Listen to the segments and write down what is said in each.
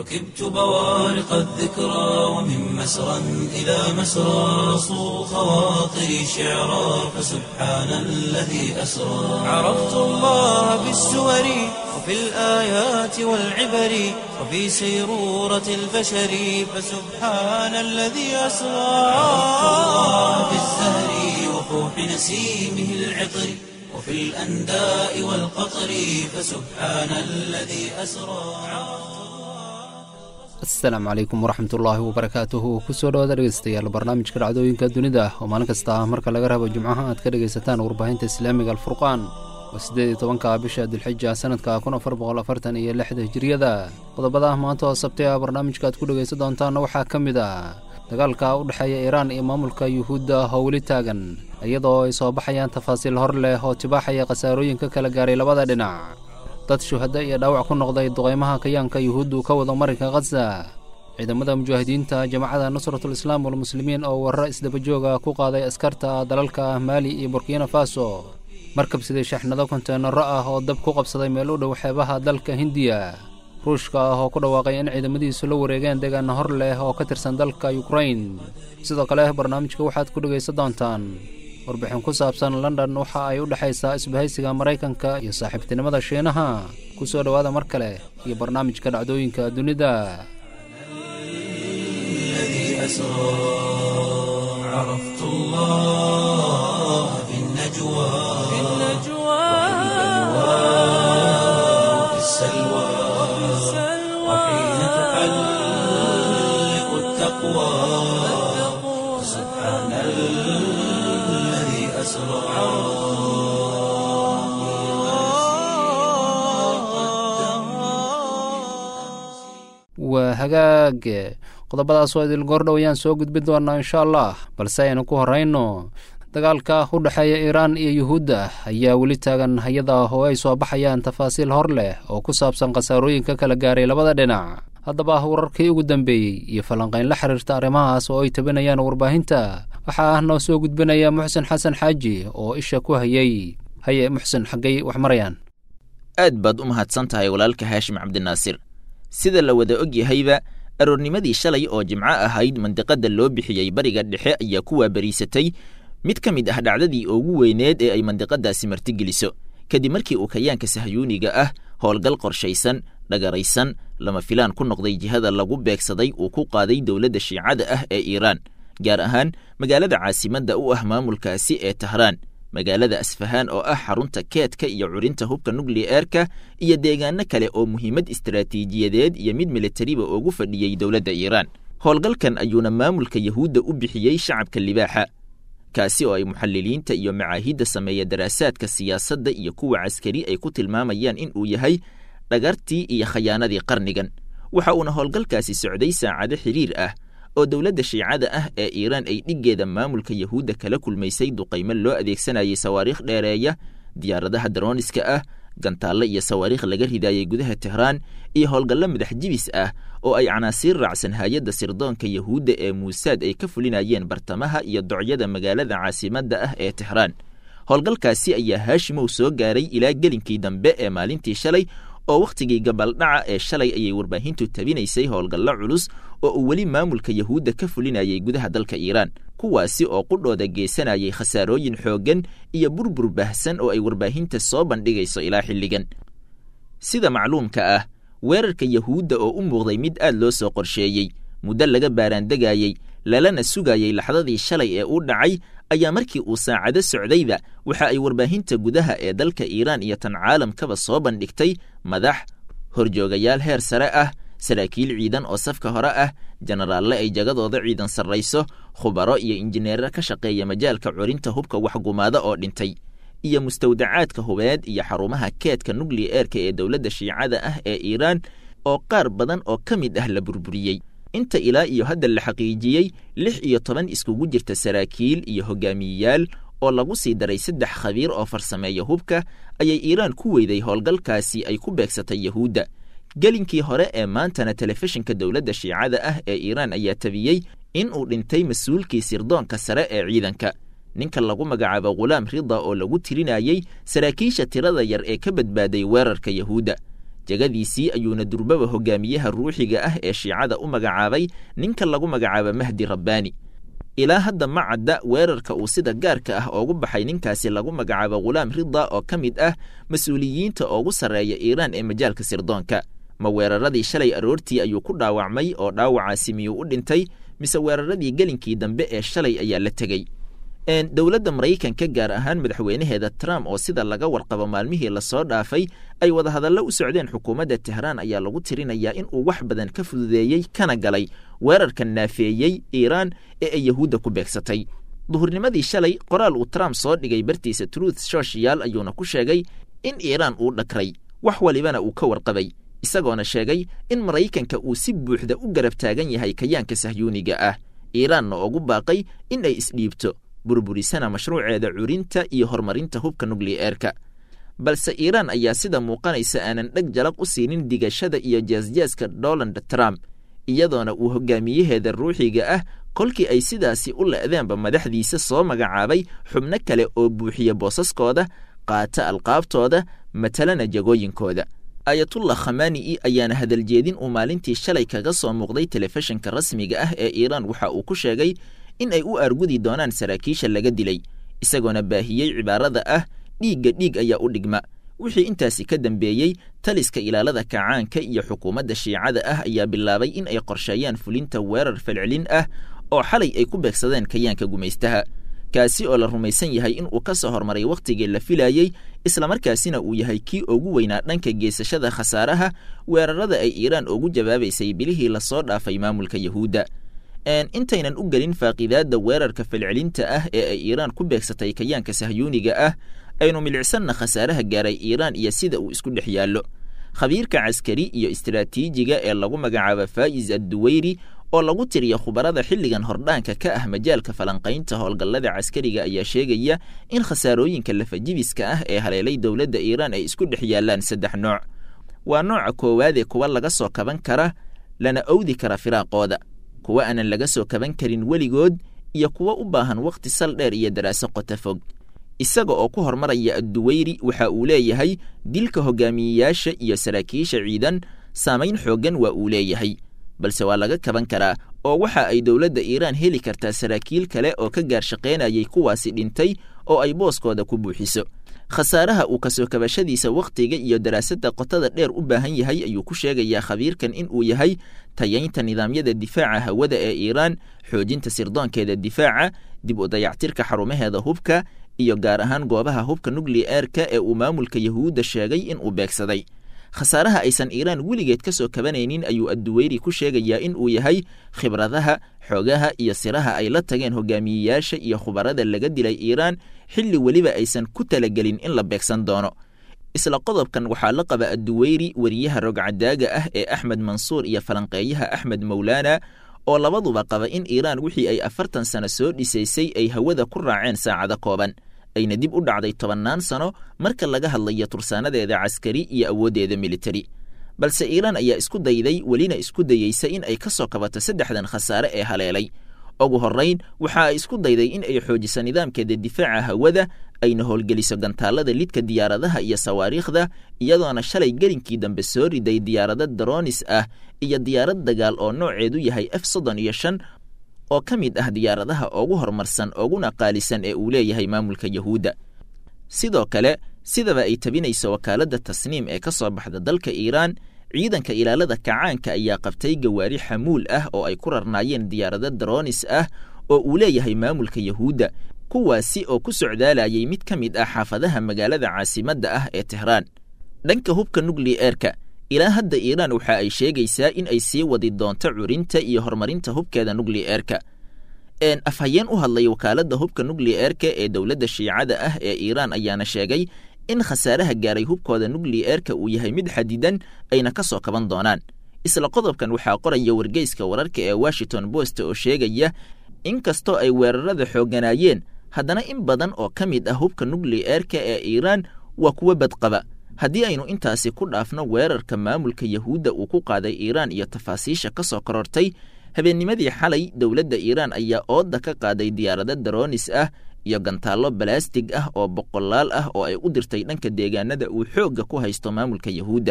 ركبت بوارق الذكرى ومن مسرى إلى مسرى صو خواطري شعرا فسبحان الذي أسرى عرفت الله بالسور وفي الآيات والعبر وفي سيرورة البشر فسبحان الذي أسرى عرفت الله بالزهر وفوح نسيمه العطر وفي الأنداء والقطر فسبحان الذي أسرى asalaamu calaykum waraxmatullaahi wabarakaatuhu kusoo dhawaada dhegeystayaal barnaamijka dhacdooyinka dunida oo maalin kasta ah marka laga rabo jimcaha aad ka dhegaysataan warbaahinta islaamiga alfurqaan oo siddeed iyo tobanka bisha dilxija sanadka kun afar boqol afartan iyo lixda hijiriyada qodobada maanta oo sabtay ah barnaamijka aad ku dhegaysan doontaanna waxaa ka mid ah dagaalka u dhexeeya iiraan iyo maamulka yuhuudda oo weli taagan iyadoo ay soo baxayaan tafaasiil hor leh oo tibaaxaya khasaarooyin ka kala gaaray labada dhinac dad shuhaddo iyo dhaawac ku noqday duqaymaha kayaanka yuhuuddu ka wada marinka khaza ciidamada mujaahidiinta jamacada nusratul islaam walmuslimiin oo warro isdabajooga ku qaaday askarta dalalka maali iyo burkina faso markab sidii shaxnado konteenaro ah oo dab ku qabsaday meel u dhow xeebaha dalka hindiya ruushka ah oo ku dhawaaqay in ciidamadiisu la wareegeen deegaana hor leh oo ka tirsan dalka yukrain sidoo kale barnaamijka waxaad ku dhegaysan doontaan warbixin ku saabsan london waxa ay u dhexaysaa isbahaysiga maraykanka iyo saaxiibtinimada shiinaha ku soo dhowaada mar kale iyo barnaamijka dhacdooyinka dunida الذي أسرى عرفت الله في النجوى في النجوى وفي السلوى وحين تحلق التقوى سبحان الذي أسرى waa hagaag qodobadaas oo idil goordhow ayaan soo gudbin doonaa insha allah balse aynu ku horrayno dagaalka u dhexeeya iiraan iyo yuhuudda ayaa weli taagan hay-ada oo ay soo baxayaan tafaasiil hor leh oo ku saabsan khasaarooyinka kala gaaray labada dhinac haddaba wararkii ugu dambeeyey iyo falanqayn la xiriirta arrimahaas oo ay tabinayaan warbaahinta waxaa ah noo soo gudbinaya muxsen xasan xaaji oo isha ku hayay haye muxsen xaggay wax marayaan aad baad u mahadsan tahay walaalka haashim cabdinaasir sida la wada og yahayba aroornimadii shalay oo jimco ahayd mandiqadda loo bixiyey bariga dhexe ayaa ku waabariisatay mid ka mid ah dhacdadii ugu weyneed ee ay mandiqadaasi martigeliso kadib markii uu kayaanka sahyuuniga ah howlgal qorshaysan dhagaraysan lama filaan ku noqday jihada lagu beegsaday uu ku qaaday dowladda shiicada ah ee iiraan gaar ahaan magaalada caasimadda u ah maamulkaasi ee tahraan magaalada asfahaan oo ah xarunta keedka iyo curinta hubka nukliyeerka iyo deegaano kale oo muhiimad istaraatiijiyadeed iyo mid militariba ugu fadhiyey dowladda iiraan howlgalkan ayuuna maamulka yahuudda u bixiyey shacabka libaaxa kaasi oo ay muxaliliinta iyo macaahidda sameeya daraasaadka siyaasadda iyo kuwa caskari ay ku tilmaamayaan in uu yahay dhagartii iyo khayaanadii qarnigan waxa uuna howlgalkaasi socday saacado xiriir ah oo dowladda shiicada ah ee iiraan ay dhiggeeda maamulka yahuudda kala kulmaysay duqaymo loo adeegsanayay sawaariikh dheereeya diyaaradaha darooniska ah gantaalle iyo sawaariikh laga ridaayey gudaha tehraan iyo howlgallo madax jibis ah oo ay canaasiir raacsan hay-adda sirdoonka yahuudda ee muusaad ay ka fulinayeen bartamaha iyo docyada magaalada caasimadda ah ee tehraan howlgalkaasi ayaa haashimow soo gaaray ilaa gelinkii dambe ee maalintii shalay oo wakhtigii gabaldhaca ee shalay ayay warbaahintu tabinaysay howlgallo culus oo uu weli maamulka yahuudda ka fulinayay gudaha dalka iiraan kuwaasi oo qudhooda geysanayay khasaarooyin xooggan iyo burbur baahsan oo ay warbaahinta soo bandhigayso ilaa xilligan sida macluumka ah weerarka yahuudda oo u muuqday mid aad loo soo qorsheeyey muddo laga baaraandegayey lalana sugayey laxdadii shalay ee u dhacay ayaa markii uu saacado socdayba waxa ay warbaahinta gudaha ee dalka iiraan iyo tan caalamkaba soo bandhigtay madax horjoogayaal heer sare ah saraakiil ciidan oo safka hore ah jenaraalle ay jagadooda ciidan sarrayso khubaro iyo injineero ka shaqeeya majaalka curinta hubka waxgumaada oo dhintay iyo mustawdacaadka hubeed iyo xarumaha keedka nukliyeerka ee dowladda shiicada ah ee iiraan oo qaar badan oo ka mid ah la burburiyey inta ilaa iyo hadda la xaqiijiyey lix iyo toban iskugu jirta saraakiil iyo hogaamiyeyaal oo lagu sii daray saddex khabiir oo farsameeya hubka ayay iiraan ku weyday howlgalkaasi ay ku beegsatay yahuudda gelinkii hore ee maantana telefishinka dowladda shiicada ah ee iiraan ayaa tabiyey in uu dhintay mas-uulkii sirdoonka sare ee ciidanka ninka lagu magacaabo khulaam rida oo lagu tirinayey saraakiisha tirada yar ee ka badbaaday weerarka yahuudda jegadiisii ayuuna durbaba hogaamiyaha ruuxiga ah ee shiicada u magacaabay ninka lagu magacaabo mahdi rabbaani ilaa hadda ma cadda weerarka uu sida gaarka ah oogu baxay ninkaasi lagu magacaabo khulaam rida oo ka mid ah mas-uuliyiinta oogu sarreeya iiraan ee majaalka sirdoonka ma weeraradii shalay aroortii ayuu ku dhaawacmay oo dhaawacaasi miyuu u dhintay mise weeraradii gelinkii dambe ee shalay ayaa la tegey dowladda maraykanka gaar ahaan madaxweynaheeda trump oo sida laga warqabo maalmihii lasoo dhaafay ay wadahadallo u socdeen xukuumadda tehraan ayaa lagu tirinayaa in uu wax badan ka fududeeyey kana galay weerarka naafeeyey iiraan ee ay yahuudda ku beegsatay duhurnimadii shalay qoraal uu trump soo dhigay bartiisa truth social ayuuna ku sheegay in iiraan uu dhakray wax walibana uu ka warqabay isagoona sheegay in maraykanka uu si buuxda u garab taagan yahay kayaanka sahyuuniga ah iiraanna ugu baaqay in ay isdhiibto burburisana mashruuceeda curinta iyo horumarinta hubka nukliyeerka balse iiraan ayaa sida muuqanaysa aanan dheg jalaq u siinin digashada iyo jaasjaaska donald trump iyadoona uu hogaamiyaheeda ruuxiga ah kolkii ay sidaasi u le'deenba madaxdiisa soo magacaabay xubno kale oo buuxiya boosaskooda qaata alqaabtooda matalana jagooyinkooda ayatullah khamaani'i ayaana hadaljeedin uu maalintii shalay kaga soo muuqday telefishinka rasmiga ah ee iiraan waxa uu ku sheegay in ay u argudi doonaan saraakiisha laga dilay isagoona baahiyey cibaarada ah dhiigga dhiig ayaa u dhigma wixii intaasi ka dambeeyey taliska ilaalada kacaanka iyo xukuumadda shiicada ah ayaa bilaabay in ay qorsheeyaan fulinta weerar falcelin ah oo xalay ay ku beegsadeen kayaanka gumaystaha kaasi oo la rumaysan yahay in uu ka soo hormaray wakhtigii la filayey islamarkaasina uu yahay kii ugu weynaa dhanka geesashada khasaaraha weerarada ay iiraan ugu jawaabaysay bilihii lasoo dhaafay maamulka yahuudda intaynan u gelin faaqidaadda weerarka falcelinta ah ee ay iiraan ku beegsatay kayaanka sahyuuniga ah aynu milicsanna khasaaraha gaaray iiraan iyo sida uu isku dhex yaallo khabiirka caskari iyo istaraatiijiga ee lagu magacaabo faa'is adduweyri oo lagu tiriya khubarada xilligan hordhaanka ka ah majaalka falanqaynta howlgallada caskariga ayaa sheegaya in khasaarooyinka lafajibiska ah ee haleelay dowladda iiraan ay isku dhex yaallaan saddex nooc waa nooca koowaadee kuwa laga soo kaban kara lana owdi kara firaaqooda kuwa aanan laga soo kaban karin weligood iyo kuwa u baahan wakhti sal dheer iyo daraaso qota fog isaga oo ku hormaraya adduweyri waxa uu leeyahay dilka hogaamiyeyaasha iyo saraakiisha ciidan saamayn xooggan waa uu leeyahay balse waa laga kaban karaa oo waxa ay dowladda iiraan heli kartaa saraakiil kale oo ka gaar shaqaynayay kuwaasi dhintay oo ay booskooda ku buuxiso khasaaraha uu kasoo kabashadiisa wakhtiga iyo daraasadda qotada dheer u baahan yahay ayuu ku sheegayaa khabiirkan in uu yahay tayaynta nidaamyada difaaca hawada ee iiraan xoojinta sirdoonkeeda difaaca dib u dayactirka xarumaheeda hubka iyo gaar ahaan goobaha hubka nukliyeerka ee uu maamulka yahuudda sheegay in uu beegsaday khasaaraha aysan iiraan weligeed ka soo kabanaynin ayuu adduweyri ku sheegayaa in uu yahay khibradaha xoogaha iyo siraha ay la tageen hogaamiyeyaasha iyo khubarada laga dilay iiraan xilli weliba aysan ku talagelin in la beegsan doono isla qodobkan waxaa la qaba adduweyri weriyaha rogcadaaga ah ee axmed mansuur iyo falanqeeyaha axmed mowlaana oo labaduba qaba in iiraan wixii ay afartan sano soo dhisaysay ay hawada ku raaceen saacado kooban ayna dib u dhacday tobannaan sano marka laga hadlayo tursaanadeeda caskari iyo awooddeeda militari balse iiraan ayaa isku dayday welina isku dayeysa in ay ka soo kabato saddexdan khasaare ee haleelay ugu horrayn waxa ay isku dayday in ay xoojiso nidaamkeeda difaaca hawada ayna howlgeliso gantaallada lidka diyaaradaha iyo sawaariikhda iyadoona shalay gelinkii dambe soo riday diyaarado daroonis ah iyo diyaarad dagaal oo nooceedu yahay f soddon iyo shan oo ka mid ah diyaaradaha ugu horumarsan uguna qaalisan ee uu leeyahay maamulka yahuudda sidoo kale sidaba ay tabinayso wakaaladda tasniim ee ka soo baxda dalka iiraan ciidanka ilaalada kacaanka ayaa qabtay gawaari xamuul ah oo ay ku rarnaayeen diyaarado daroonis ah oo uu leeyahay maamulka yahuudda kuwaasi oo ku socdaalayay mid ka mid ah xaafadaha magaalada caasimadda ah ee tehraan dhanka hubka nukliyeerka ilaa hadda iiraan waxa ay sheegaysaa in ay sii wadi doonto curinta iyo horumarinta hubkeeda nukliyeerka afhayeen u hadlay wakaaladda hubka nukliyeerka ee dowladda shiicada ah ee iiraan ayaana sheegay in khasaaraha gaaray hubkooda nukliyeerka uu yahay mid xadidan ayna ka soo kaban doonaan isla qodobkan waxaa qoraya wargeyska wararka ee washington post oo sheegaya in kastoo ay weerarada xoogganaayeen haddana in badan oo ka mid ah hubka nukliyeerka ee iiraan waa kuwo badqaba haddii aynu intaasi ku dhaafno weerarka maamulka yahuudda uu ku qaaday iiraan iyo tafaasiisha ka soo korortay habeennimadii xalay dowladda iiraan ayaa ooda ka qaaday diyaarado daroonis ah iyo gantaallo balaastig ah oo boqolaal ah oo ay u dirtay dhanka deegaanada uu xoogga ku haysto maamulka yahuudda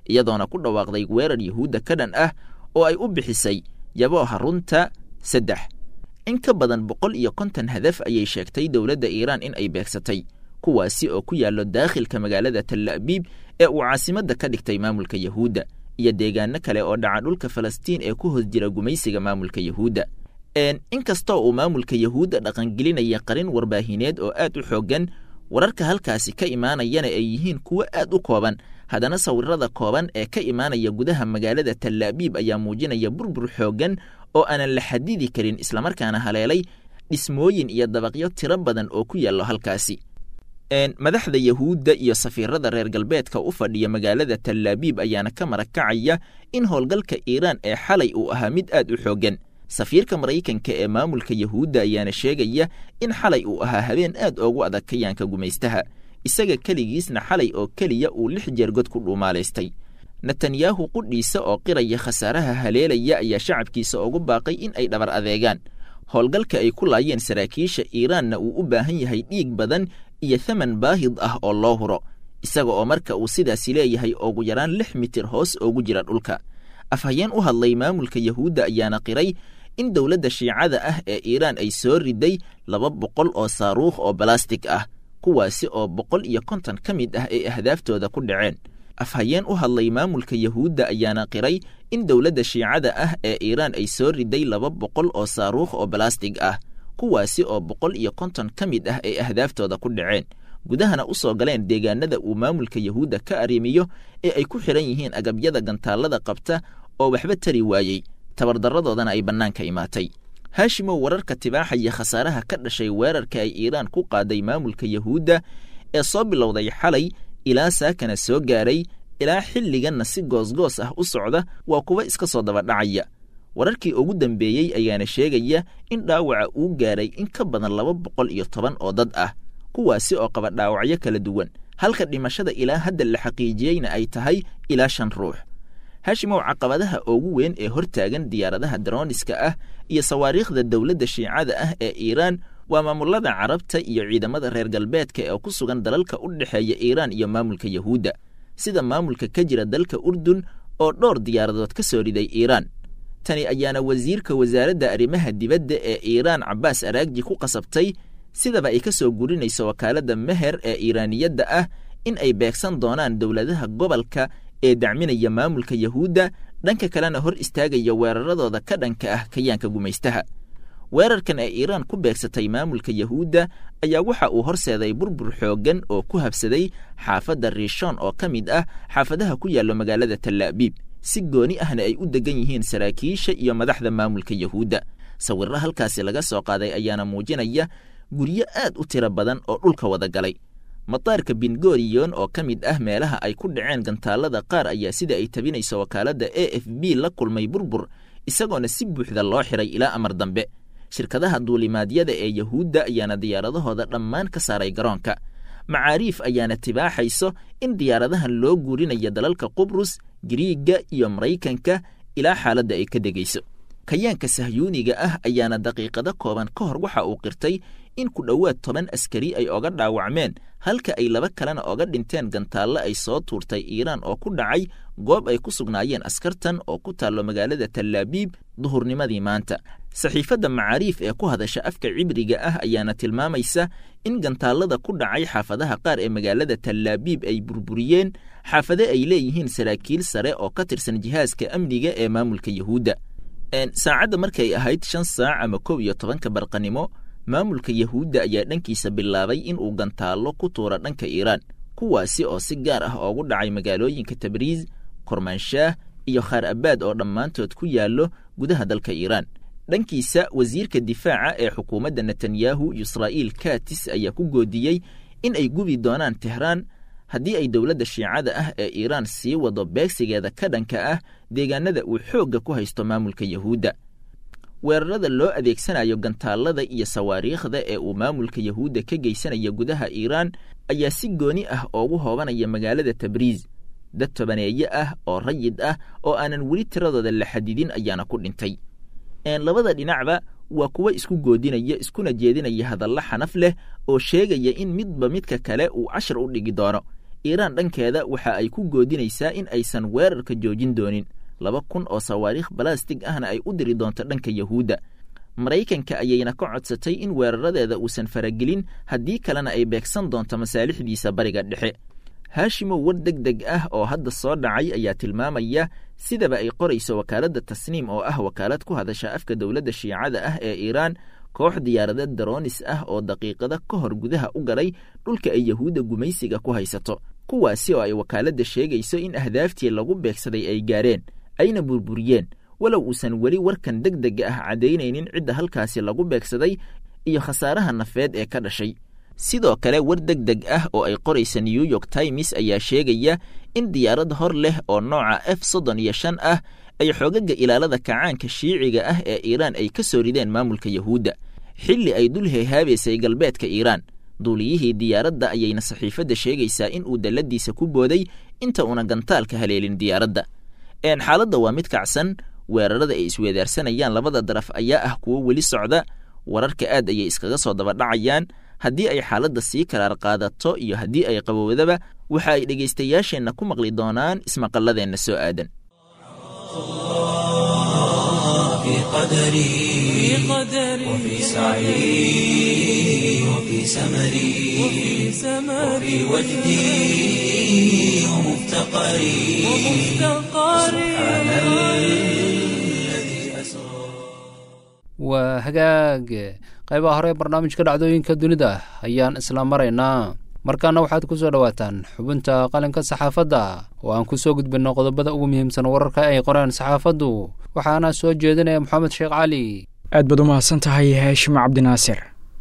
iyadoona ku dhawaaqday weerar yuhuudda ka dhan ah oo ay u bixisay yabooha runta saddex in ka badan boqol iyo konton hadaf ayay sheegtay dowladda iiraan in ay beegsatay kuwaasi oo ku yaallo daakhilka magaalada talla'biib ee uu caasimadda ka dhigtay maamulka yuhuudda iyo deegaano kale oo dhaca dhulka falastiin ee ku hoos jira gumaysiga maamulka yuhuudda inkastoo uu maamulka yuhuudda dhaqangelinaya qarin warbaahineed oo aad u xooggan wararka halkaasi ka imaanayana ay yihiin kuwo aad u kooban haddana sawirada kooban ee ka imaanaya gudaha magaalada tallaabiib ayaa muujinaya burbur xooggan oo aanan la xadidi karin islamarkaana haleelay dhismooyin iyo dabaqyo tiro badan oo ku yaallo halkaasi madaxda yuhuudda iyo safiirada reer galbeedka u fadhiya magaalada tallaabiib ayaana ka marakacaya in howlgalka iiraan ee xalay uu ahaa mid aad u xooggan safiirka maraykanka ee maamulka yuhuudda ayaana sheegaya in xalay uu ahaa habeen aad oogu adag kayaanka gumaystaha isaga keligiisna xalay oo keliya uu lix jeer god ku dhuumaalaystay netanyahu qudhiisa oo qiraya khasaaraha haleelaya ayaa shacabkiisa ugu baaqay in ay dhabar adeegaan howlgalka ay ku laayeen saraakiisha iiraanna uu u baahan yahay dhiig badan iyo thaman baahid ah oo loo huro isaga oo marka uu sidaasi leeyahay ugu yaraan lix mitir hoos oogu jira dhulka afhayeen u hadlay maamulka yuhuudda ayaana qiray in dowladda shiicada ah ee iiraan ay soo riday laba boqol oo saaruukh oo balastig ah kuwaasi oo boqol iyo konton ka mid ah ay ahdaaftooda ku dhaceen afhayeen u hadlay maamulka yuhuudda ayaana qiray in dowladda shiicada ah ee iiraan ay soo riday laba boqol oo saaruukh oo balastig ah kuwaasi oo boqol iyo konton ka mid ah ay ahdaaftooda ku dhaceen gudahana u soo galeen deegaanada uu maamulka yuhuudda ka arrimiyo ee ay ku xidhan yihiin agabyada gantaallada qabta oo waxba tari waayey tabardarradoodana ay bannaanka imaatay haashimow wararka tibaaxaya khasaaraha ka dhashay weerarka ay iiraan ku qaaday maamulka yuhuudda ee soo bilowday xalay ilaa saakana soo gaaray ilaa xilliganna si goosgoos ah u socda waa kuwa iska soo dabadhacaya wararkii ugu dambeeyey ayaana sheegaya in dhaawaca uu gaaray in ka badan laba boqol iyo toban oo dad ah kuwaasi oo qaba dhaawacyo kala duwan halka dhimashada ilaa hadda la xaqiijiyeyna ay tahay ilaa shan ruux haashimow caqabadaha ugu weyn ee hortaagan diyaaradaha darooniska ah iyo sawaariikhda dowladda shiicada ah ee iiraan waa maamulada carabta iyo ciidamada reer galbeedka ee ku sugan dalalka u dhexeeya iiraan iyo maamulka yuhuudda sida maamulka ka jira dalka urdun oo dhowr diyaaradood ka soo riday iiraan tani ayaana wasiirka wasaaradda arrimaha dibadda ee iiraan cabbaas araagji ku qasabtay sidaba ay ka soo gurinayso wakaaladda meher ee iiraaniyadda ah in ay beegsan doonaan dowladaha gobolka ee dacminaya maamulka yuhuudda dhanka kalena hor istaagaya weeraradooda ka dhanka ah kayaanka gumaystaha weerarkan ee iiraan ku beegsatay maamulka yuhuudda ayaa waxa uu horseeday burbur xooggan oo ku habsaday xaafadda riishon oo ka mid ah xaafadaha ku yaallo magaalada tallaabiib si gooni ahna ay u degan yihiin saraakiisha iyo madaxda maamulka yuhuudda sawirro halkaasi laga soo qaaday ayaana muujinaya guryo aad u tiro badan oo dhulka wada galay mataarka bingoriyon oo ka mid ah meelaha ay ku dhaceen gantaallada qaar ayaa sida ay tabinayso wakaaladda a f b la kulmay burbur isagoona si buuxda loo xiray ilaa amar dambe shirkadaha duulimaadyada ee yuhuudda ayaana diyaaradahooda dhammaan ka saaray garoonka macaariif ayaana tibaaxayso in diyaaradahan loo guurinayo dalalka qubrus giriigga iyo maraykanka ilaa xaaladda ay ka degayso kayaanka sahyuuniga ah ayaana daqiiqado kooban ka hor waxa uu qirtay in ku dhowaad toban askari ay oga dhaawacmeen halka ay laba kalena oga dhinteen gantaallo ay soo tuurtay iiraan oo ku dhacay goob ay ku sugnaayeen askartan oo ku taallo magaalada tallaabiib duhurnimadii maanta saxiifadda macaariif ee ku hadasha afka cibriga ah ayaana tilmaamaysa in gantaallada ku dhacay xaafadaha qaar ee magaalada tallaabiib ay burburiyeen xaafade ay leeyihiin saraakiil sare oo ka tirsan jihaaska amniga ee maamulka yuhuudda saacadda markay ahayd shan saac ama kow iyo tobanka barqanimo maamulka yuhuudda ayaa dhankiisa bilaabay in uu gantaallo ku tuura dhanka iiraan kuwaasi oo si gaar ah oogu dhacay magaalooyinka tabriis kormaanshaah iyo khaar abaad oo dhammaantood ku yaallo gudaha dalka iiraan dhankiisa wasiirka difaaca ee xukuumadda netanyahu yusraa'iil katis ayaa ku goodiyey in ay gubi doonaan tehraan haddii ay dowladda shiicada ah ee iiraan sii wado beegsigeeda ka dhanka ah deegaanada uu xoogga ku haysto maamulka yuhuudda weerarada loo adeegsanayo gantaallada iyo sawaariikhda ee uu maamulka yuhuudda ka geysanaya gudaha iiraan ayaa si gooni ah oogu hoobanaya magaalada tabriis dad tobaneeye ah oo rayid ah oo aanan weli tiradooda la xadidin ayaana ku dhintay labada dhinacba waa kuwa isku goodinaya iskuna jeedinaya hadallo xanaf leh oo sheegaya in midba midka kale uu cashar u dhigi doono iiraan dhankeeda waxa ay ku goodinaysaa in aysan weerarka joojin doonin laba kun oo sawaariikh balastig ahna ay u diri doonto dhanka yahuudda maraykanka ayayna ka codsatay in weeraradeeda uusan faragelin haddii kalena ay beegsan doonto masaalixdiisa bariga dhexe haashimow war deg deg ah oo hadda soo dhacay ayaa tilmaamaya sidaba ay qorayso wakaaladda tasniim oo ah wakaalad ku hadasha afka dowladda shiicada ah ee iiraan koox diyaaradeed daroonis ah oo daqiiqada ka hor gudaha u galay dhulka ay yahuudda gumaysiga ku haysato kuwaasi oo ay wakaaladda sheegayso in ahdaaftii lagu beegsaday ay gaareen ayna burburiyeen walow uusan weli warkan deg dega ah caddaynaynin cidda halkaasi lagu beegsaday iyo khasaaraha nafeed ee ka dhashay sidoo kale war deg deg ah oo ay qoraysa new york times ayaa sheegaya in diyaarad hor leh oo nooca f soddon iyo shan ah ay xoogaga ilaalada kacaanka shiiciga ah ee iiraan ay ka soo rideen maamulka yahuudda xilli ay dul heehaabaysay galbeedka iiraan duuliyihii diyaaradda ayayna saxiifadda sheegaysaa in uu dalladiisa ku booday inta una gantaalka haleelin diyaaradda een xaaladda waa mid kacsan weerarada ay isweedaarsanayaan labada daraf ayaa ah kuwo weli socda wararka aad ayay iskaga soo dabadhacayaan haddii ay xaaladda sii karaar qaadato iyo haddii ay qabowdaba waxa ay dhegaystayaasheenna ku maqli doonaan ismaqalladeenna soo aadan في قدري وفي سعي وفي سمري وفي وجدي ومفتقري سبحان الذي أسرى waa hagaag qaybaha hore ee barnaamijka dhacdooyinka dunida ayaan isla maraynaa markaana waxaad ku soo dhowaataan xubinta qalinka saxaafadda oo aan ku soo gudbinno qodobada ugu muhiimsan wararka ay qoreen saxaafaddu waxaana soo jeedinaya moxamed sheekh cali aad baad u mahadsan tahay haashim cabdinaasir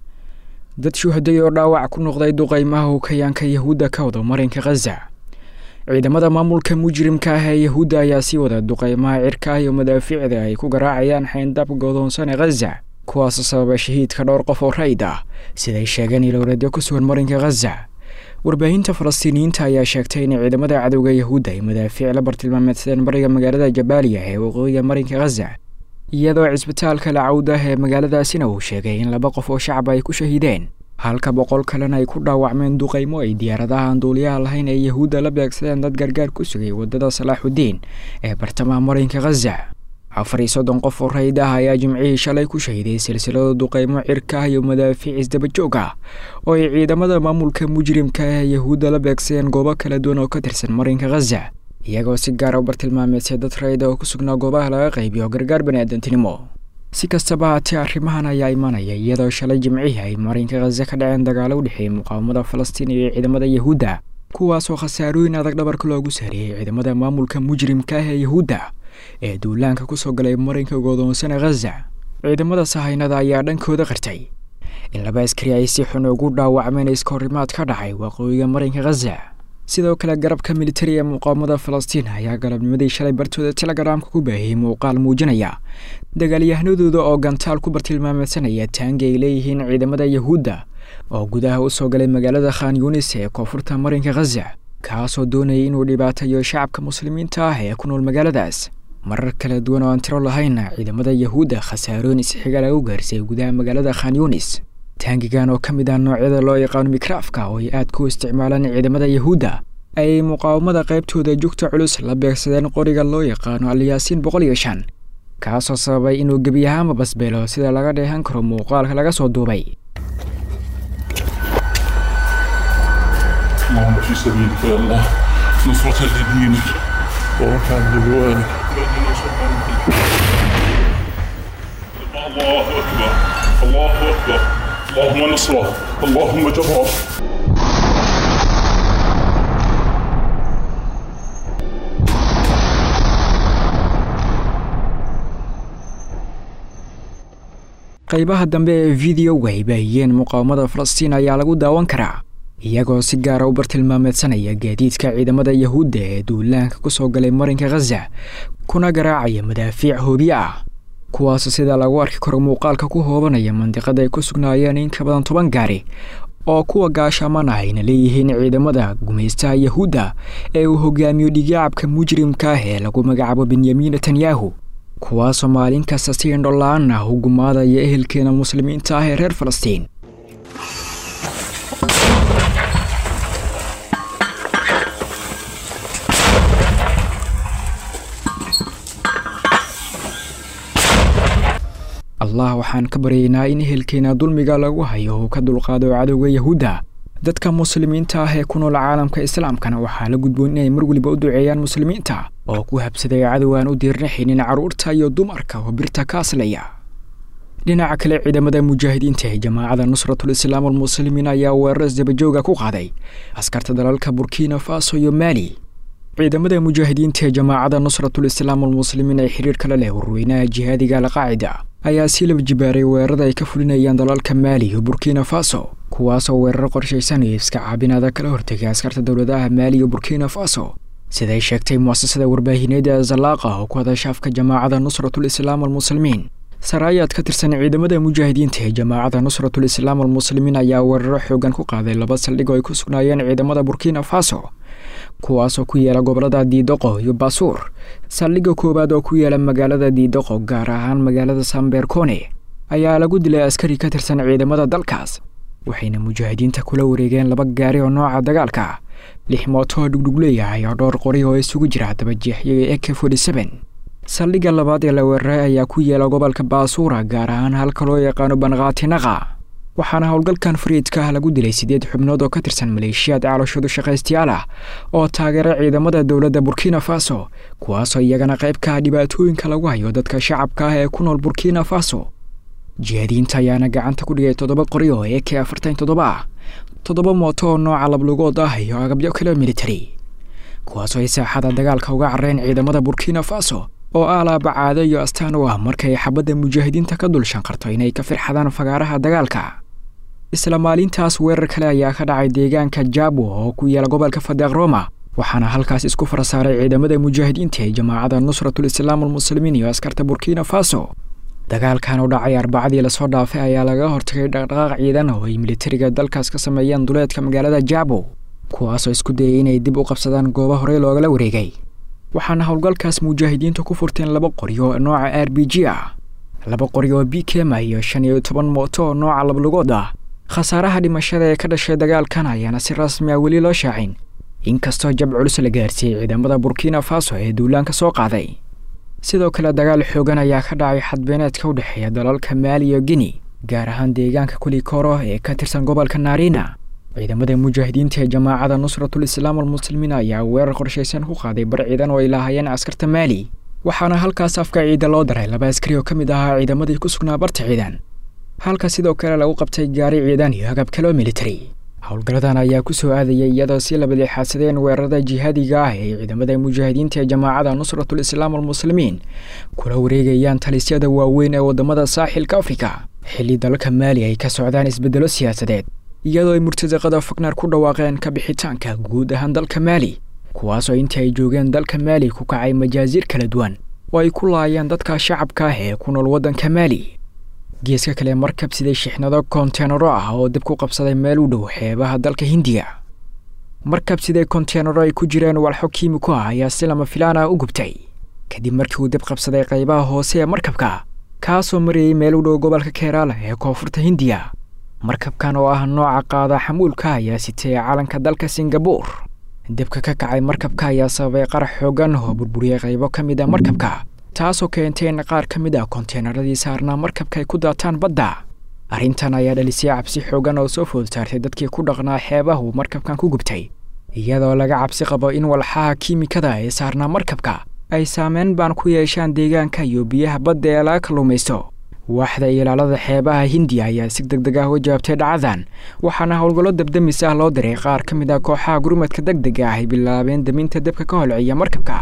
dad shuhaday oo dhaawac ku noqday duqaymaha hukayaanka yahuudda ka wada marinka khaza ciidamada maamulka mujrimka ah ee yahuudda ayaa sii wada duqaymaha cirka iyo madaafiicda ay ku garaacayaan xayndab godoonsan ee khaza kuwaasoo sababa shahiidka dhowr qof oo rayid ah siday sheegeen ilowreedyo ku sugan marinka khaza warbaahinta falastiiniyiinta ayaa sheegtay in ciidamada cadowga yahuudda ay madaafiic la bartilmaameedsadeen bariga magaalada jabaaliya ee waqooyiga marinka khaza iyadoo cisbitaalka lacawdah ee magaaladaasina uu sheegay in laba qof oo shacab ay ku shahiideen halka boqol kalena ay ku dhaawacmeen duqaymo ay diyaaradaha aan duuliyaha lahayn ee yahuudda la beegsadeen dad gargaar ku sugay waddada salaaxudiin ee bartamaha marinka khaza afar iyo soddon qof oo rayid ah ayaa jimcihii shalay ku shahiday silsilada duqaymo cirka ah iyo madaafiic isdabajoog ah oo ay ciidamada maamulka mujrimka ah ee yahuudda la beegsadeen goobo kala duwan oo ka tirsan marinka khaza iyagoo si gaara u bartilmaameedsay dad rayida oo ku sugnaa goobaha laga qaybiyo gargaar baniaadantinimo si kastaba haatee arrimahan ayaa imanaya iyadoo shalay jimcihii ay marinka khaza ka dhaceen dagaalo u dhexeeyey muqaawamada falastiin iyo ciidamada yahuudda kuwaasoo khasaarooyin adag dhabarka loogu saariyey ciidamada maamulka mujrimka ah ee yahuudda ee duulaanka ku soo galay marinka godoonsana khaza ciidamada sahaynada ayaa dhankooda qartay in laba askari ay si xun ugu dhaawacmeen iskahorimaad ka dhacay waqooyiga marinka khaza sidoo kale garabka militari ee muqaawamada falastiin ayaa galabnimadii shalay bartooda telegaraamka ku baahiyey muuqaal muujinaya dagaalyahanadooda oo gantaal ku bartilmaameedsanaya taangi ay leeyihiin ciidamada yahuudda oo gudaha u soo galay magaalada khan yunis ee koonfurta marinka khaza kaasoo doonayay inuu dhibaatayo shacabka muslimiinta ah ee ku nool magaaladaas marar kala duwan oo aan tiro lahaynna ciidamada yahuudda khasaarooyin isxiga lagu gaarsay gudaha magaalada khan yunis taangigan oo ka mid ah noocyada loo yaqaano mikraafka oo ay aad ku isticmaalaan ciidamada yahuudda ayay muqaawamada qaybtooda jugta culus la beegsadeen qoriga loo yaqaano alyaasiin boqol iyo shan kaasoo sababay inuu gebi ahaanba basbeelo sida laga dheehan karo muuqaalka laga soo duubay اللهم في سبيلك يا الله نصرة لدينك ورفعا لرضوانك الله أكبر الله أكبر اللهم نصره اللهم جبره qaybaha dambe ee videoga ay baahiyeen muqaawamada falastiin ayaa lagu daawan karaa iyagoo si gaara u bartilmaameedsanaya gaadiidka ciidamada yahuudda ee duulaanka ku soo galay marinka khaza kuna garaacaya madaafiic hoobiye ah kuwaasoo sida lagu arki karo muuqaalka ku hoobanaya mandiqada ay ku sugnaayeen in ka badan toban gaari oo kuwa gaashaamana ayna leeyihiin ciidamada gumaystaha yahuudda ee uu hogaamiyo dhigaacabka mujrimka ah ee lagu magacaabo benyamin netanyahu kuwaasoo maalin kasta si indhola-aan ah u gumaadaya ehelkeena muslimiinta ah ee reer falastiin allah waxaan ka baryaynaa in ehelkeena dulmiga lagu hayo uu ka dulqaado cadowga yahuudda dadka muslimiinta ah ee ku nool caalamka islaamkana waxaa la gudboon inay mar weliba u duceeyaan muslimiinta oo ku habsaday cadow aan u diirnaxaynin carruurta iyo dumarka oo birta ka aslaya dhinaca kale ciidamada mujaahidiinta ee jamaacada nusratul islaam almuslimiin ayaa weerar isdabajooga ku qaaday askarta dalalka burkina faso iyo maali ciidamada mujaahidiinta ee jamaacada nusratul islaam almuslimiin ee xiriir kale leh warweynaha jihaadiga alqaacida ayaa sii laba jibaaray weerarada ay ka fulinayaan dalalka maali iyo burkina faso kuwaasoo weerar qorshaysan iyo iska caabinaada kala hortegay askarta dowladaha maali iyo burkina faso siday sheegtay muasasada warbaahineed ee zalaaqa oo ku hadasha afka jamaacada nusratul islaam almuslimiin saraayaad ka tirsan ciidamada mujaahidiinta ee jamaacada nusratul islaam almuslimiin ayaa weeraro xoogan ku qaaday laba saldhig oo ay ku sugnaayeen ciidamada burkina faso kuwaasoo ku yaala gobolada diidoqo iyo baasuur saldhigga koowaad oo ku yaala magaalada diidoqo gaar ahaan magaalada sambeerkone ayaa lagu dilay askari ka tirsan ciidamada dalkaas waxayna mujaahidiinta kula wareegeen laba gaari oo nooca dagaalka lix mootoo dhugdhug leeyahay oo dhowr qori oo isugu jira dabajeexyo iyo eke forty saldhigga labaad ee la weeraray ayaa ku yaala gobolka baasuura gaar ahaan halka loo yaqaano banqaatinaqa waxaana howlgalkan fariidka ah lagu dilay siddeed xubnood oo ka tirsan maleeshiyaad caloshadu shaqaystayaal ah oo taageera ciidamada dowladda burkina faso kuwaasoo iyagana qayb ka ah dhibaatooyinka lagu hayo dadka shacabka ah ee ku nool burkina faso jihaadiyiinta ayaana gacanta ku dhigay toddoba qori oo ee k afartan toddoba ah toddoba mooto oo nooca lablugood ah iyo agabyo kale military kuwaasoo ay saaxada dagaalka uga carreen ciidamada burkina faso oo alaaba caado iyo astaan u ah markay xabadda mujaahidiinta ka dul shanqarto inay ka firxadaan fagaaraha dagaalka isla maalintaas weerar kale ayaa ka dhacay deegaanka jabo oo ku yaala gobolka fadeeq roma waxaana halkaas isku farasaaray ciidamada mujaahidiinta ee jamaacada nusratul islaam almuslimiin iyo askarta burkina faso dagaalkan u dhacay arbacadii lasoo dhaafay ayaa laga hortagay dhaqdhaqaaq ciidan oo ay militariga dalkaas ka sameeyeen duleedka magaalada jabo kuwaasoo isku dayay inay dib u qabsadaan goobo horey loogala wareegay waxaana howlgalkaas mujaahidiintu ku furteen laba qori oo nooca r b g ah laba qori oo b kema iyo shan iyo toban mooto oo nooca lablugood ah khasaaraha dhimashada ee ka dhashay dagaalkan ayaana si rasmi ah weli loo shaacin inkastoo jab culus la gaarsiiyey ciidamada burkina faso ee duulaanka soo qaaday sidoo kale dagaal xoogan ayaa ka dhacay xadbeeneedka u dhexeeya dalalka maali iyo guinea gaar ahaan deegaanka kulikoro ee ka tirsan gobolka naarina ciidamada mujaahidiinta ee jamaacada nusratul islaam almuslimiin ayaa weerar qorshaysan ku qaaday bar ciidan oo ay lahaayeen askarta maali waxaana halkaas afka ciida loo daray laba askari oo ka mid ahaa ciidamadii ku sugnaa barta ciidan halka sidoo kale lagu qabtay gaari ciidan iyo agab kaloo military howlgalladan ayaa ku soo aadayay iyadoo si labadeexaadsadeen weerarada jihaadiga ah ee ciidamada mujaahidiinta ee jamaacada nusratul islaam almuslimiin kula wareegayaan talisyada waaweyn ee waddamada saaxilka afrika xilli dalalka maali ay ka socdaan isbeddelo siyaasadeed iyadoo ay murtadaqada fagnar ku dhawaaqeen ka bixitaanka guud ahaan dalka maali kuwaasoo intii ay joogeen dalka maali ku kacay majaasiir kala duwan oo ay ku laayeen dadka shacabka ah ee ku nool waddanka maali geeska kale markab siday shixnado konteenaro ah oo dib ku qabsaday meel u dhow xeebaha dalka hindiya markab siday konteenaro ay ku jireen walxo kiimiko ah ayaa si lama filaan ah u gubtay kadib markii uu dib qabsaday qaybaha hoose ee markabka kaasoo marayay meel u dhow gobolka keeraala ee koonfurta hindiya markabkan oo ah nooca qaada xamuulka ayaa sitay calanka dalka singabuur dibka ka kacay markabka ayaa sababay qarax xoogan oo burburiyey qaybo ka mid a markabka taasoo keentay in qaar ka mid ah konteenaradii saarnaa markabka ay ku daataan badda arrintan ayaa dhalisay cabsi xoogan oo soo food saartay dadkii ku dhaqnaa xeebaha uu markabkan ku gubtay iyadoo laga cabsi qabo in walxaha kiimikada ee saarnaa markabka ay saameyn baan ku yeeshaan deegaanka iyo biyaha badda ee laga kalluumaysto waaxda ilaalada xeebaha hindiya ayaa si deg deg ah u jawaabtay dhacdadan waxaana howlgallo dabdamis ah loo diray qaar ka mid ah kooxaha gurmadka deg dega ah ay bilaabeen daminta dabka ka holciya markabka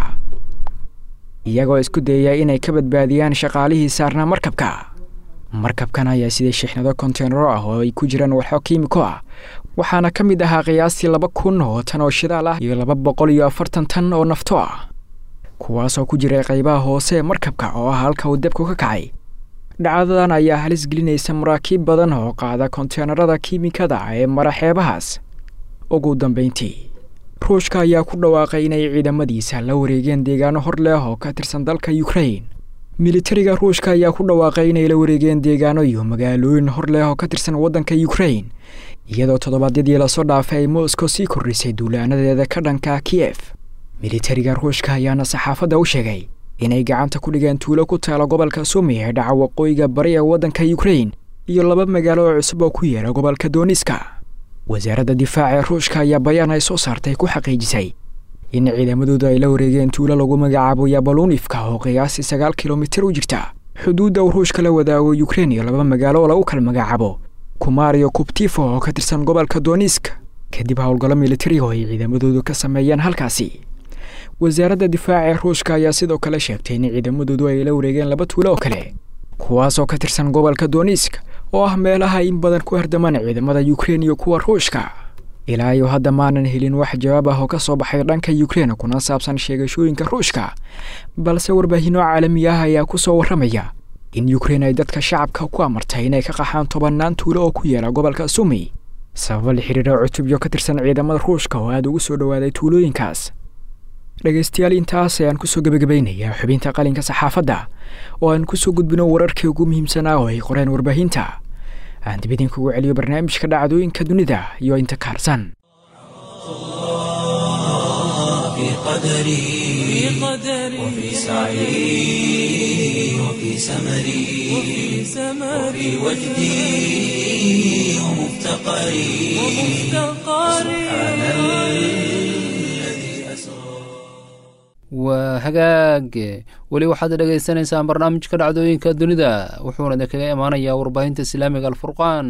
iyagoo isku dayaya inay ka badbaadiyaan shaqaalihii saarnaa markabka markabkan ayaa siday shixnado konteenaro ah oo ay ku jiraan walxo kiimiko ah waxaana ka mid ahaa qiyaastii laba kun oo tan oo shidaal ah iyo laba boqol iyo afartan tan oo nafto ah kuwaasoo ku jiray qaybaha hoose ee markabka oo ah halka uu debku ka kacay dhacdadan ayaa halis gelinaysa maraakiib badan oo qaada konteenarada kiimikada ee mara xeebahaas ugu dambeyntii ruushka ayaa ku dhawaaqay inay ciidamadiisa la wareegeen deegaano hor leh oo ka tirsan dalka ukrain militariga ruushka ayaa ku dhawaaqay inay la wareegeen deegaano iyo magaalooyin hor leh oo ka tirsan waddanka ukrain iyadoo toddobaadyadii lasoo dhaafay ay moscow sii kordhisay duulaanadeeda ka dhanka kiyef militariga ruushka ayaana saxaafadda u sheegay inay gacanta ku dhigeen tuulo ku taala gobolka sumi ee dhaca waqooyiga bari ee waddanka yukrain iyo laba magaalo oo cusub oo ku yeela gobolka dooniska wasaaradda difaaca ee ruushka ayaa bayaan ay soo saartay ku xaqiijisay in ciidamadoodu ay la wareegeen tuulo lagu magacaabo yabalunifka oo qiyaasii sagaal kilomitir u jirta xuduudda uu ruushka la wadaago yukrain iyo laba magaalo oo lagu kala magacaabo kumariyo kubtifo oo ka tirsan gobolka donisk kadib howlgallo militari oo ay ciidamadoodu ka sameeyeen halkaasi wasaaradda difaaca ee ruushka ayaa sidoo kale sheegtay in ciidamadoodu ay la wareegeen laba tuulo oo kale kuwaasoo ka tirsan gobolka donisk oo ah meelaha in badan ku hardamaan ciidamada yukrain iyo kuwa ruushka ilaa iyo hadda maanan helin wax jawaab ah oo ka soo baxay dhanka yukrain kuna saabsan sheegashooyinka ruushka balse warbaahinno caalami ah ayaa ku soo warramaya in yukrain ay dadka shacabka ku amartay inay ka qaxaan tobannaan tuulo oo ku yeela gobolka sumi sababa la xiriira cutubyo ka tirsan ciidamada ruushka oo aada ugu soo dhowaaday tuulooyinkaas dhegaystayaal intaas ayaan kusoo gebagabaynayaa xubinta qalinka saxaafadda oo aan kusoo gudbino wararkii ugu muhiimsanaa oo ay qoreen warbaahinta aan dib idinkugu celiyo barnaamijka dhacdooyinka dunida iyo inta kaarsan في قدري وفي سعي وفي سمري وفي وجدي ومفتقري سبحان الذي أسرى waa hagaag weli waxaad dhegaysanaysaan barnaamijka dhacdooyinka dunida wuxuuna idinkaga imaanayaa warbaahinta islaamiga alfurqaan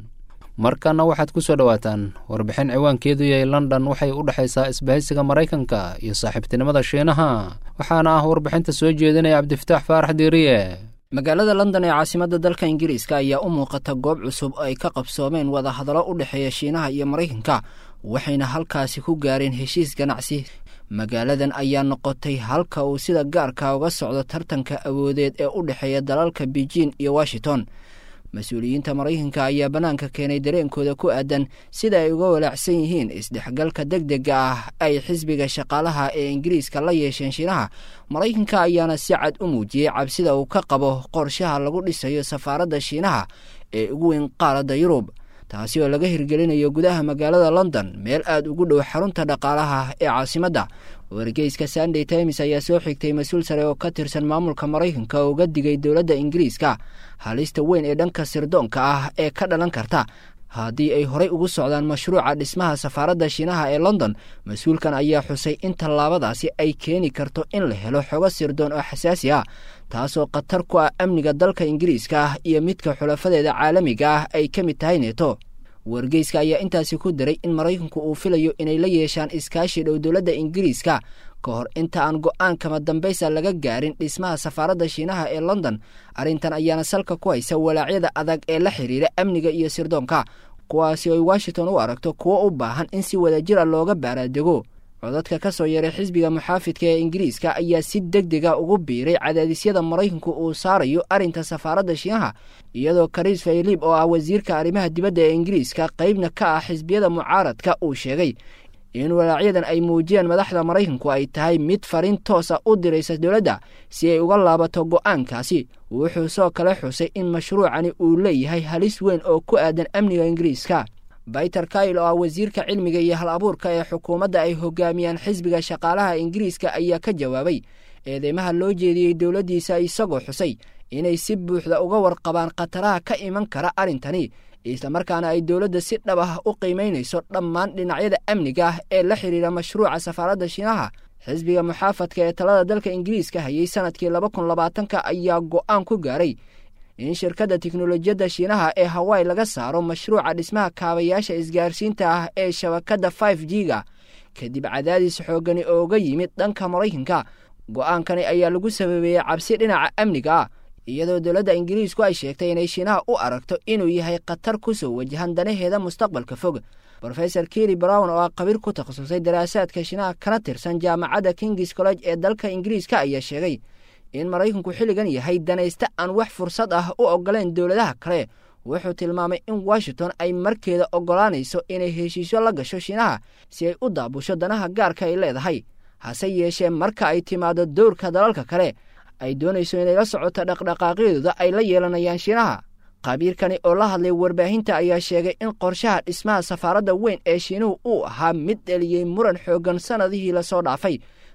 markana waxaad ku soo dhowaataan warbixin ciwaankeedu yahay london waxay u dhexaysaa isbahaysiga maraykanka iyo saaxiibtinimada shiinaha waxaana ah warbixinta soo jeedinaya cabdifataax faarax diiriye magaalada london ee caasimadda dalka ingiriiska ayaa u muuqata goob cusub oo ay ka qabsoomeen wadahadallo u dhexeeya shiinaha iyo maraykanka waxayna halkaasi ku gaareen heshiis ganacsi magaaladan ayaa noqotay halka uu sida gaarka uga socdo tartanka awoodeed ee u dhexeeya dalalka beijing iyo washington mas-uuliyiinta maraykanka ayaa bannaanka keenay dareenkooda ku aadan sida ay uga walaacsan yihiin isdhexgalka deg dega ah ay xisbiga shaqaalaha ee ingiriiska la yeesheen shiinaha maraykanka ayaana si cad u muujiyey cabsida uu ka qabo qorshaha lagu dhisayo safaaradda shiinaha ee ugu weyn qaaradda yurub taasi oo laga hirgelinayo gudaha magaalada london meel aad ugu dhow xarunta dhaqaalaha ee caasimadda wargeyska sunday times ayaa soo xigtay mas-uul sare oo ka tirsan maamulka maraykanka oo uga digay dowladda ingiriiska halista weyn ee dhanka sirdoonka ah ee ka dhalan karta haddii ay horey ugu socdaan mashruuca dhismaha safaaradda shiinaha ee london mas-uulkan ayaa xusay in tallaabadaasi ay keeni karto in la helo xogo sirdoon oo xasaasi ah taasoo khatar ku ah amniga dalka ingiriiska ah iyo midka xulafadeeda caalamiga ah ay ka mid tahay neeto wargeyska ayaa intaasi ku daray in maraykanku uu filayo inay la yeeshaan iskaashi dhow dowladda ingiriiska ka hor inta aan go-aankama dambaysa laga gaarin dhismaha safaaradda shiinaha ee london arrintan ayaana salka ku haysa walaacyada adag ee la xiriira amniga iyo sirdoonka kuwaasi oy washington u aragto kuwo u baahan in si wadajir a looga baaraadego codadka ka soo yaray xisbiga muxaafidka ee ingiriiska ayaa si deg dega ugu biiray cadaadisyada maraykanku uu saarayo arrinta safaaradda shiinaha iyadoo karis faylib oo ah wasiirka arrimaha dibadda ee ingiriiska qaybna ka ah xisbiyada mucaaradka uu sheegay in walaacyadan ay muujiyeen madaxda maraykanku ay tahay mid fariin toosa u diraysa dowladda si ay uga laabato go'aankaasi wuxuu soo kale xusay in mashruucani uu leeyahay halis weyn oo ku aadan amniga ingiriiska bayter kail oo ah wasiirka cilmiga iyo hal abuurka ee xukuumadda ay hogaamiyaan xisbiga shaqaalaha ingiriiska ayaa ka jawaabay eedeymaha loo jeediyey dowladdiisa isagoo xusay inay si buuxda uga warqabaan khataraha ka iman kara arrintani islamarkaana ay dowladda si dhab ah u qiimaynayso dhammaan dhinacyada amniga ah ee la xidhiira mashruuca safaaradda shiinaha xisbiga muxaafadka ee talada dalka ingiriiska hayay sanadkii laba kun labaatanka ayaa go'aan ku gaaray in shirkadda tiknolojiyadda shiinaha ee hawaii laga saaro mashruuca dhismaha kaabayaasha isgaarsiinta ah ee shabakadda five g ga kadib cadaadis xoogani ooga yimid dhanka maraykanka go'aankani ayaa lagu sababeeyey cabsi dhinaca amniga ah iyadoo dowladda ingiriisku ay sheegtay inay shiinaha u aragto inuu yahay khatar ku soo wajahan danaheeda mustaqbalka fog rofesor keri brown oo ah khabiir ku takhasusay daraasaadka shiinaha kana tirsan jaamacadda kings college ee dalka ingiriiska ayaa sheegay in maraykanku xilligan yahay danayste aan wax fursad ah u ogoleen dowladaha kale wuxuu tilmaamay in washington ay markeeda ogolaanayso inay heshiisyo la gasho shiinaha si ay u daabusho danaha gaarka ay leedahay hase yeeshee marka ay timaado dowrka dalalka kale ay doonayso inay la socoto dhaqdhaqaaqyadooda ay la yeelanayaan shiinaha khabiirkani oo la hadlay warbaahinta ayaa sheegay in qorshaha dhismaha safaaradda weyn ee shiinuhu uu ahaa mid dheliyey muran xooggan sannadihii lasoo dhaafay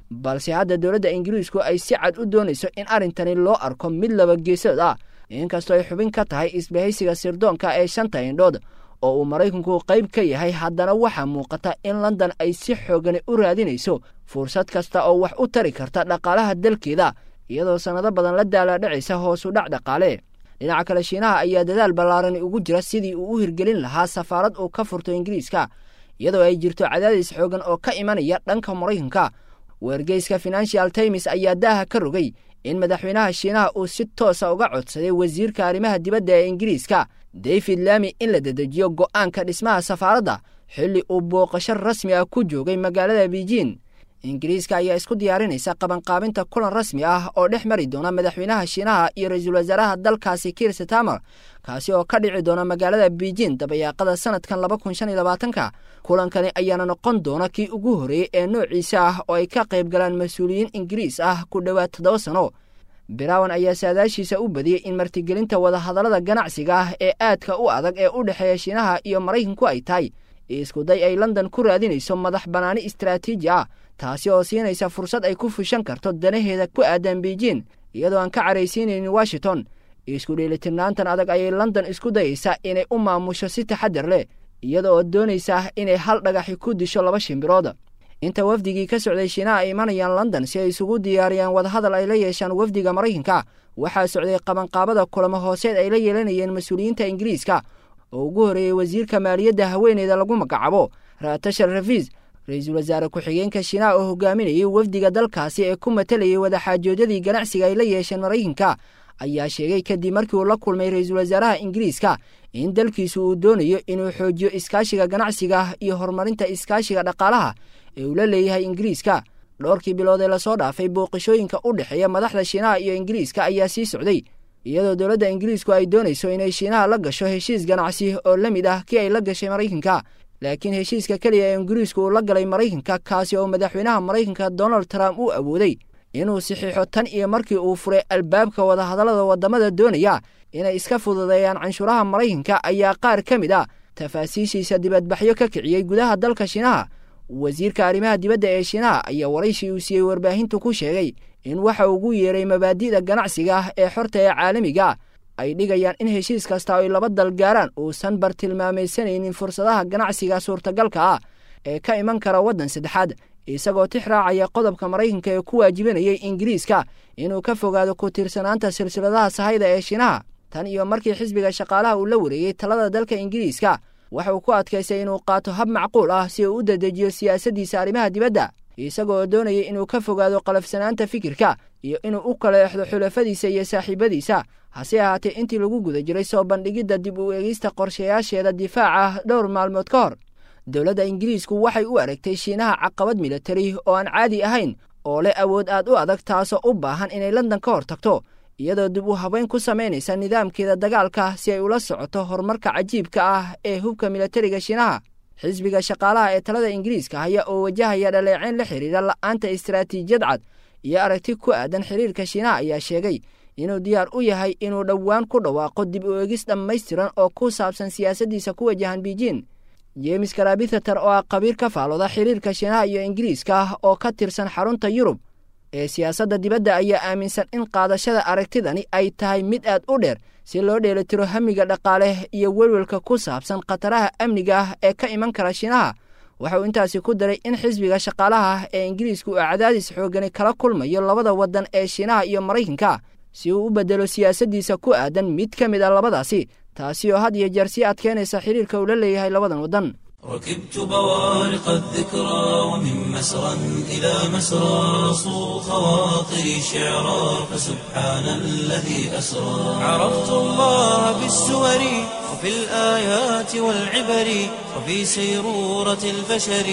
balse hadda dowladda ingiriisku ay si cad u doonayso in arrintani loo arko mid laba geesood ah inkastoo ay xubin ka tahay isbahaysiga sirdoonka ee shanta indhood oo uu maraykanku qayb ka yahay haddana waxaa muuqata in london ay si xoogani u raadinayso fursad kasta oo wax u tari karta dhaqaalaha dalkeeda iyadoo sannado badan la daalaadhacaysa hoosu dhac dhaqaale dhinaca kale shiinaha ayaa dadaal ballaarani ugu jira sidii uu u hirgelin lahaa safaarad uu ka furto ingiriiska iyadoo ay jirto cadaadis xoogan oo ka imanaya dhanka maraykanka weergeyska financial times ayaa daaha ka rogay in madaxweynaha shiinaha uu si toosa uga codsaday wasiirka arrimaha dibadda ee ingiriiska david lami in la dedejiyo go'aanka dhismaha safaaradda xilli uu booqasho rasmi ah ku joogay magaalada beijin ingiriiska ayaa isku diyaarinaysa qabanqaabinta kulan rasmi ah oo dhex mari doona madaxweynaha shiinaha iyo ra-iisul wasaaraha dalkaasi kiir setamer kaasi oo ka dhici doona magaalada beijin dabayaaqada sanadkan laba kun shan iyo labaatanka kulankani ayaana noqon doona kii ugu horreeyey ee noociisa ah oo ay ka qayb galaan mas-uuliyiin ingiriis ah ku dhowaad toddoba sano birawan ayaa saadaashiisa u badiyey in martigelinta wadahadallada ganacsiga ah ee aadka u adag ee u dhexeeya shiinaha iyo maraykanku ay tahay iskuday ay london ku raadinayso madax bannaani istaraatiiji ah taasi oo siinaysa fursad ay ku fushan karto danaheeda ku aadan beijin iyadoo aan ka caraysiinaynin washington isku dheelitirnaantan adag ayay london isku dayaysaa inay u maamusho si taxadar leh iyada oo doonaysa inay hal dhagaxi ku disho laba shimbirood inta wafdigii ka socday shiinaha ay imanayaan london si ay isugu diyaariyaan wadahadal ay la yeeshaan wafdiga maraykanka waxaa socday qabanqaabada kulamo hooseed ay la yeelanayeen mas-uuliyiinta ingiriiska oo ugu horreeyey wasiirka maaliyadda haweeneyda lagu magacaabo raatashar rafiis ra-iisul wasaare ku-xigeenka shiinaha oo hogaaminayay wafdiga dalkaasi ee ku matalayay wadaxaajoodyadii ganacsiga ay la yeesheen maraykanka ayaa sheegay kadib markii uu la kulmay ra-iisul wasaaraha ingiriiska in dalkiisu uu doonayo inuu xoojiyo iskaashiga ganacsiga iyo horumarinta iskaashiga dhaqaalaha ee uu la leeyahay ingiriiska dhowrkii bilood ee lasoo dhaafay booqashooyinka u dhexeeya madaxda shiinaha iyo ingiriiska ayaa sii socday iyadoo dowladda ingiriisku ay doonayso inay shiinaha la gasho heshiis ganacsi oo la mid ah kii ay la gashay maraykanka laakiin heshiiska keliya ee ingiriisku uu la galay maraykanka kaasi oo madaxweynaha maraykanka donald trump uu awooday inuu saxiixo tan iyo markii uu furay albaabka wadahadallada waddamada doonaya inay iska fududeeyaan canshuuraha maraykanka ayaa qaar ka mid ah tafaasiishiisa dibadbaxyo ka kiciyey gudaha dalka shiinaha wasiirka arrimaha dibadda ee shiinaha ayaa waraysi uu siiyey warbaahintu ku sheegay in waxa ugu yeeray mabaadi'da ganacsiga ah ee xorta ee caalamiga ay dhigayaan in heshiis kasta ay laba dal gaaraan uusan bartilmaamaysanaynin fursadaha ganacsiga suurtagalka ah ee ka iman kara waddan saddexaad isagoo tix raacaya qodobka maraykanka ee ku waajibanayay ingiriiska inuu ka fogaado ku tiirsanaanta silsiladaha sahayda ee shiinaha tan iyo markii xisbiga shaqaalaha uu la wareeyey talada dalka ingiriiska waxa uu ku adkaystay inuu qaato hab macquul ah si uu u dedejiyo siyaasaddiisa arrimaha dibadda isagoo doonaya inuu ka fogaado qalafsanaanta fikirka iyo inuu u kala exdo xulafadiisa iyo saaxiibadiisa hase ahaatee intii lagu guda jiray soo bandhigidda dib u eegista qorshayaasheeda difaaca dhowr maalmood ka hor dowladda ingiriisku waxay u aragtay shiinaha caqabad militari oo aan caadi ahayn oo leh awood aad u adag taasoo u baahan inay london ka hor tagto iyadoo dib u habeyn ku samaynaysa nidaamkeeda dagaalka si ay ula socoto horumarka cajiibka ah ee hubka militariga shiinaha xisbiga shaqaalaha ee talada ingiriiska haya oo wajahaya dhaleeceyn la xidhiidha la'aanta istaraatiijiyad cad iyo aragti ku aadan xiriirka shiinaha ayaa sheegay inuu diyaar u yahay inuu dhowaan ku dhawaaqo dib u eegis dhammaystiran oo ku saabsan siyaasaddiisa ku wajahan beijin jemes karabithater oo ah qabiir ka faalooda xiriirka shiinaha iyo ingiriiska oo ka tirsan xarunta yurub ee siyaasadda dibadda ayaa aaminsan in qaadashada aragtidani ay tahay mid aad u dheer si loo dheelitiro hamiga dhaqaale iyo welwelka ku saabsan khataraha amniga ah ee ka iman kara shiinaha waxa uu intaasi ku daray in xisbiga shaqaalaha ah ee ingiriisku uu cadaadis xoogani kala kulmayo labada waddan ee shiinaha iyo maraykanka si uu u beddelo siyaasaddiisa ku aadan mid ka mid a labadaasi taasi oo had iyo jeer sii adkeynaysa xiriirka uu la leeyahay labadan waddan ركبت بوارق الذكرى ومن مسرى إلى مسرى صو خواطري شعرا فسبحان الذي أسرى عرفت الله بالسور وفي الآيات والعبر وفي سيرورة البشر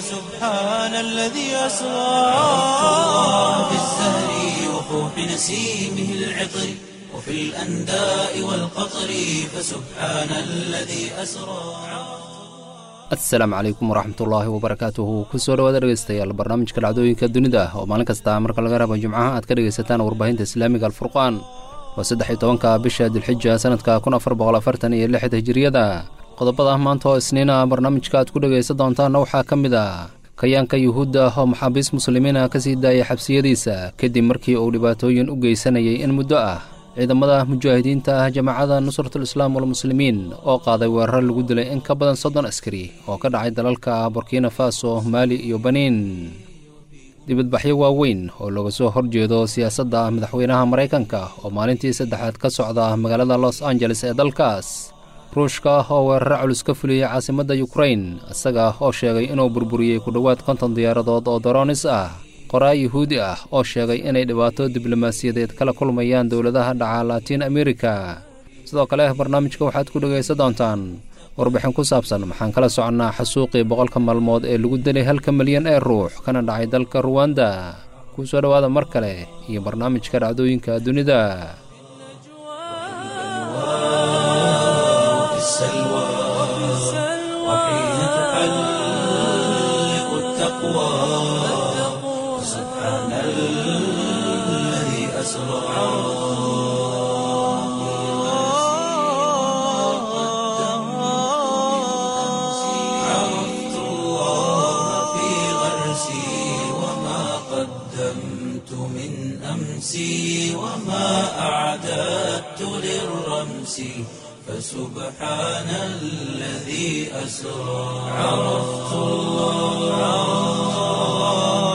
فسبحان الذي أسرى عرفت الله بالزهر وفوح نسيمه العطر وفي الأنداء والقطر فسبحان الذي أسرى asalaamu calaykum waraxmatullaahi wabarakaatuhu kusoo dhawaada dhegeystayaal barnaamijka dhacdooyinka dunida oo maalin kasta marka laga rabo jimcaha aad ka dhegaysataan warbaahinta islaamiga alfurqaan waa saddex iyo tobanka bisha dilxija sanadka kun afar boqol afartan iyo lixda hijiriyada qodobada maanta oo isniina barnaamijka aad ku dhegaysan doontaanna waxaa ka mid ah kayaanka yuhuudda ah oo maxaabiis muslimiina ka sii daayay xabsiyadiisa kadib markii uu dhibaatooyin u geysanayay in muddo ah ciidamada mujaahidiinta ah jamaacada nusratul islaam walmuslimiin oo qaaday weerar lagu dilay in ka badan soddon askari oo ka dhacay dalalka burkina faso maali iyo baniin dibadbaxyo waaweyn oo looga soo horjeedo siyaasadda madaxweynaha maraykanka oo maalintii saddexaad ka socda magaalada los angeles ee dalkaas ruushka oo weeraro culus ka fuliyey caasimadda yukrain isaga oo sheegay inuu burburiyey ku dhowaad konton diyaaradood oo daroonis ah qoraa yuhuudi ah oo sheegay inay dhibaato diblomaasiyadeed kala kulmayaan dowladaha dhaca laatiin amerika sidoo kale barnaamijka waxaad ku dhegaysan doontaan warbixin ku saabsan maxaan kala soconnaa xasuuqii boqolka maalmood ee lagu dilay halka milyan ee ruux kana dhacay dalka ruwanda kuu soo dhowaada mar kale iyo barnaamijka dhacdooyinka dunida في السلوى وحين تحلق التقوى سبحان الذي أسرى عرفت الله في غرسي وما قدمت من أمسي وما أعددت للرمس فسبحان الذي أسرى عرفت الله